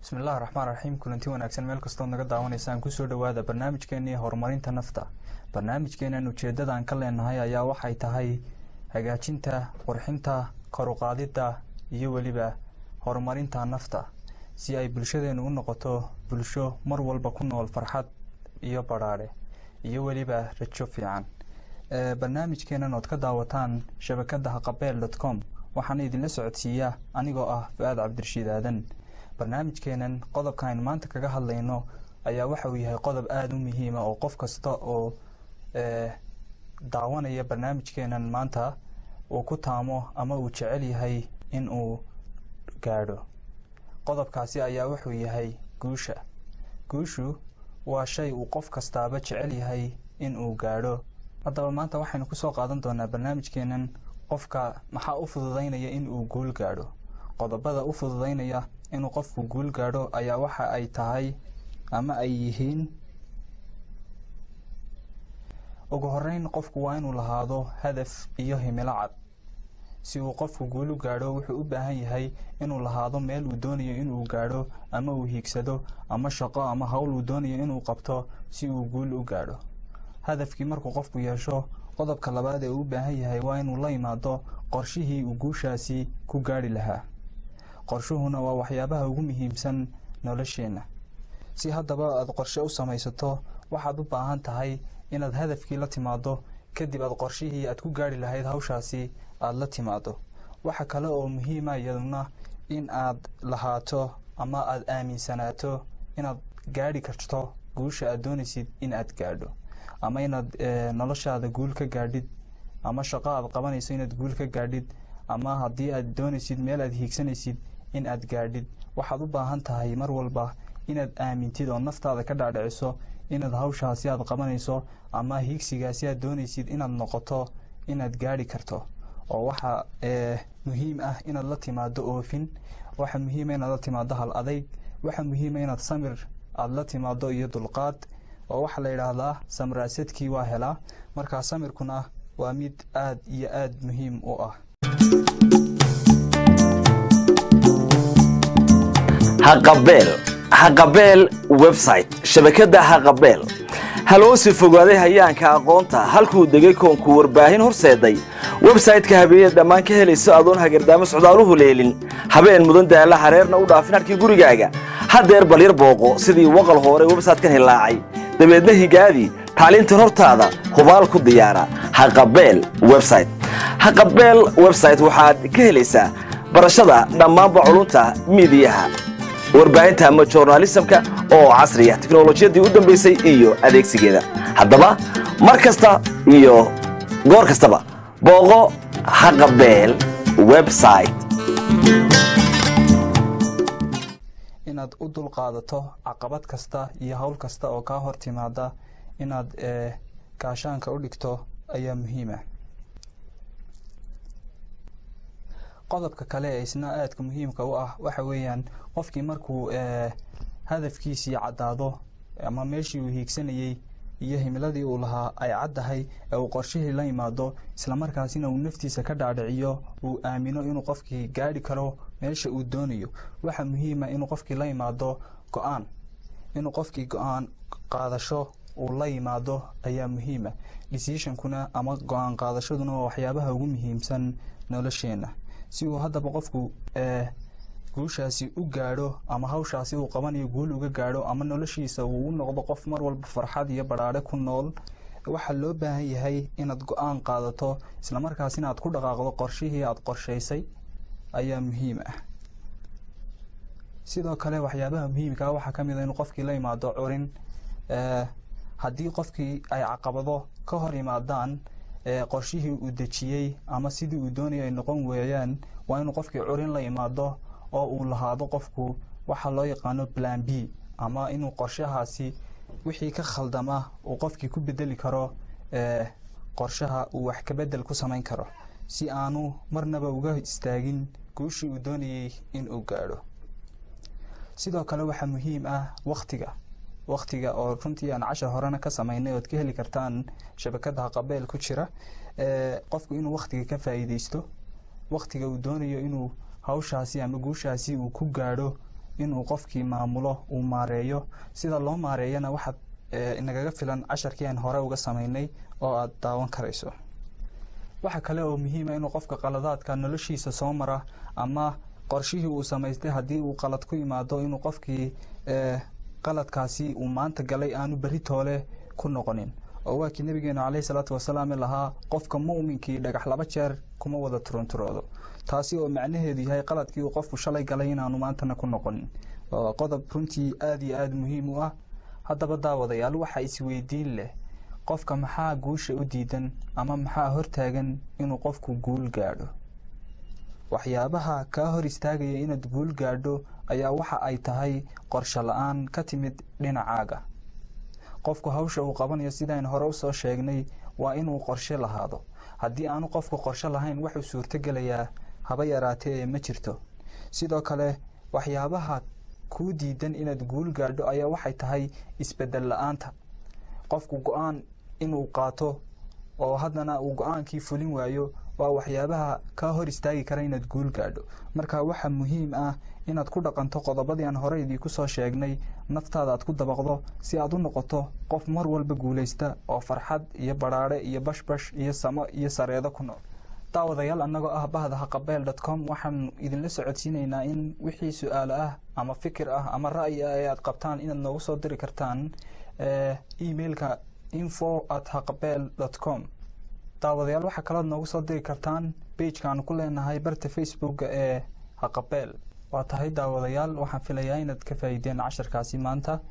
bismillahi raxmaan raxiim kulanti wanaagsan meel kastood naga daawanaysaan kusoo dhowaada barnaamijkeenii horumarinta nafta barnaamijkeenan ujeedadan ka leenahay ayaa waxay tahay hagaajinta qurxinta koruqaadida iyo weliba horumarinta nafta si ay bulshadeenu u noqoto bulsho mar walba ku nool farxad iyo badhaadhe iyo weliba rajo fiican barnaamijkeenan ood ka daawataan shabakada haqabeel dot com waxaana idinla socodsiiya anigoo ah fu-aad cabdirashiid aadan barnaamijkeenan qodobka aynu maanta kaga hadlayno ayaa waxa uu yahay qodob aada u muhiima oo qof kasta oo daawanaya barnaamijkeenan maanta uu ku taamo ama uu jecel yahay in uu gaadho qodobkaasi ayaa wuxuu yahay guusha guushu waa shay uu qof kastaaba jecel yahay in uu gaadho haddaba maanta waxaynu kusoo qaadan doonaa barnaamijkeenan qofka maxaa u fududaynaya in uu guul gaadho qodobada u fududaynaya inuu qofku guul gaadho ayaa waxa ay tahay ama ay yihiin ugu horeyn qofku waa inuu lahaado hadaf iyo himilo cad si uu qofku guul u gaadho wuxuu u baahan yahay inuu lahaado meel uu doonayo inuu gaadho ama uu hiigsado ama shaqo ama howl uu doonayo inuu qabto si uu guul u gaadho hadafkii markuu qofku yeesho qodobka labaad ee uu u baahan yahay waa inuu la imaado qorshihii uu guushaasi ku gaadhi lahaa qorshuhuna waa waxyaabaha ugu muhiimsan nolosheenna si haddaba aad qorshe u samaysato waxaad u baahan tahay inaad hadafkii la timaado kadib aad qorshihii aad ku gaadhi lahayd hawshaasi aada la timaado waxa kale oo muhiima iyaduna in aad lahaato ama aada aaminsanaato inaad gaadhi karto guusha aad doonaysid in aad gaadho ama inaad noloshaada guul ka gaadhid ama shaqo aad qabanayso inaad guul ka gaadhid ama haddii aad doonaysid meel aad hiigsanaysid in aad gaadhid waxaad u baahan tahay mar walba inaad aamintid oo naftaada ka dhaadhiciso inaad hawshaasi aad qabanayso ama hiigsigaasi aad doonaysid inaad noqoto inaad gaadhi karto oo waxa muhiim ah inaad la timaado oofin waxa muhiima inaad la timaado hal adayg waxa muhiima inaad samir aada la timaado iyo dulqaad oo waxaa la yidhaahdaa samraasadkii waa helaa markaa samirkuna waa mid aad iyo aad muhiim u ah haqabeel haqabeel website shabakadda haqabeel haloosi fogaaday hayaanka aqoonta halkuu degay koonku warbaahin horseeday websayte-ka habeeye dhammaan ka helayso adoon hagardaamo socdaaluhu leelin habeen mudan daalla hareerna u dhaafin harkii gurigaaga haddeer balyar booqo sidii waqal hore websaytekan hilaacay dabeedna higaadii taalintan hortaada hubaal ku diyaara haqabeel website haqabeel website waxaad ka helaysaa barashada dhammaanba culunta miidiyaha warbaahinta ama journalismka oo casriya teknolojiyadii u dambaysay iyo adeegsigeeda haddaba mar kasta iyo goor kastaba booqo haqabeel website inaad u dulqaadato caqabad kasta iyo howl kasta oo kaa hor timaada inaad gaashaanka u dhigto ayaa muhiim ah qodobka kale ee isna aadka muhiimka u ah waxa weeyaan qofkii markuu hadafkiisii caddaado ama meeshii uu hiigsanayey iyo himiladii uu lahaa ay caddahay ee uu qorshihii la yimaado islamarkaasina uu naftiisa ka dhaadhiciyo uu aamino inuu qofkii gaadhi karo meesha uu doonayo waxa muhiima inuu qofkii la yimaado go-aan inuu qofkii go-aan qaadasho uu la yimaado ayaa muhiima decisionkuna ama go-aan qaadashaduna waa waxyaabaha ugu muhiimsan nolosheenna si uu haddaba qofku guushaasi u gaadho ama hawshaasi uu qabanayo guul uga gaadho ama noloshiisa uu u noqdo qof mar walba farxad iyo badhaadhe ku nool waxaa loo baahan yahay inaad go-aan qaadato islamarkaasina aad ku dhaqaaqdo qorshihii aad qorshaysay ayaa muhiim ah sidoo kale waxyaabaha muhiimkaa waxaa ka mid a inuu qofkii la yimaado curin haddii qofkii ay caqabado ka hor yimaadaan qorshihii uu dejiyey ama sidii uu doonaya ay noqon weeyaan waa inuu qofkii curin la imaado oo uu lahaado qofku waxaa loo yaqaano plan b ama inuu qorshahaasi wixii ka khaldama uu qofkii ku bedeli karo qorshaha uu wax kabedel ku samayn karo si aanu marnaba uga istaagin guushii uu doonayey inuu gaadho sidoo kale waxaa muhiim ah waktiga waktiga oo runtii aan cashar horena ka samaynay ood ka heli kartaan shabakada haqabeel ku jira qofku inuu waktiga ka faa'iideysto waktiga uu doonayo inuu hawshaasi ama guushaasi uu ku gaadho inuu qofkii maamulo uu maareeyo sida loo maareeyana waxaad inagaga filan casharkii aan hore uga samaynay oo aada daawan karayso waxa kale oo muhiima inuu qofka qaladaadka noloshiisa soo mara ama qorshihii uu samaystay haddii uu qalad ku imaado inuu qofkii qaladkaasi uu maanta galay aanu berri toole ku noqonin oo waa kii nabigeenu caleyhi salaatu wasalaam lahaa qofka mu'minkii dhagax laba jeer kuma wada turunturoodo taasi oo macnaheedu yahay qaladkii uu qofku shalay galay inaanu maantana ku noqonin qodob runtii aada iyo aada muhiim u ah haddaba daawadayaal waxaa isweydiin leh qofka maxaa guusha u diidan ama maxaa hortaagan inuu qofku guul gaadho waxyaabaha kaa hor istaagaya inaad guul gaadho ayaa waxa ay tahay qorsho la-aan ka timid dhinacaaga qofku hawsha uu qabanayo sidaan hore usoo sheegnay waa inuu qorshe lahaado haddii aanu qofku qorshe lahayn waxuu suurtogelayaa haba yaraatee ee ma jirto sidoo kale waxyaabaha kuu diidan inaad guul gaadho ayaa waxay tahay isbedel la-aanta qofku go-aan inuu qaato oo haddana uu go-aankii fulin waayo waa waxyaabaha kaa hor istaagi kara inaad guul gaadho marka waxaa muhiim ah inaad ku dhaqanto qodobadii aan hore idiinku soo sheegnay naftaada aad ku dabaqdo si aad u noqoto qof mar walba guulaysta oo farxad iyo badhaadhe iyo bashbash iyo samo iyo sareedo ku nool daawadayaal annagoo ah bahda haqabeel dot com waxaanu idinla socodsiinaynaa in wixii su-aalo ah ama fikir ah ama ra'yi ah ee aad qabtaan inaad noogu soo diri kartaan emailka info at haqabeel dot com daawadayaal waxaa kalood noogu soo diri kartaan beijkaanu ku leenahay barta facebooka ee haqabeel waa tahay daawadayaal waxaan filayaa inaad ka faa'iideen casharkaasi maanta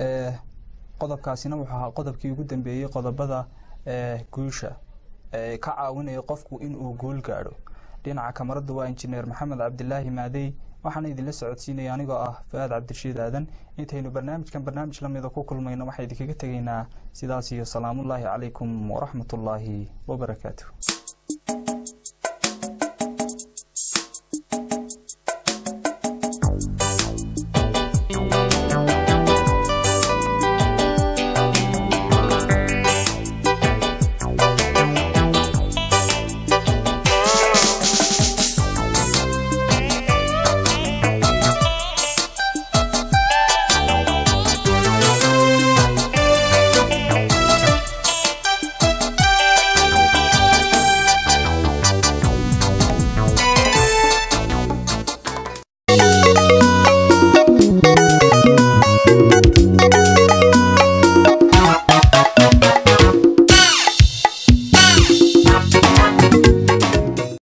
qodobkaasina wuxuu ahaa qodobkii ugu dambeeyey qodobada guusha ka caawinaya qofku inuu guul gaadho dhinaca kamarada waa injineer maxamed cabdilaahi maadey waxaana idinla socodsiinaya anigoo ah fa-aad cabdirashiid aadan intaynu barnaamijkan barnaamij lamida ku kulmayno waxaa idinkaga tegaynaa sidaas iyo salaamullaahi calaykum waraxmatullaahi wabarakaatu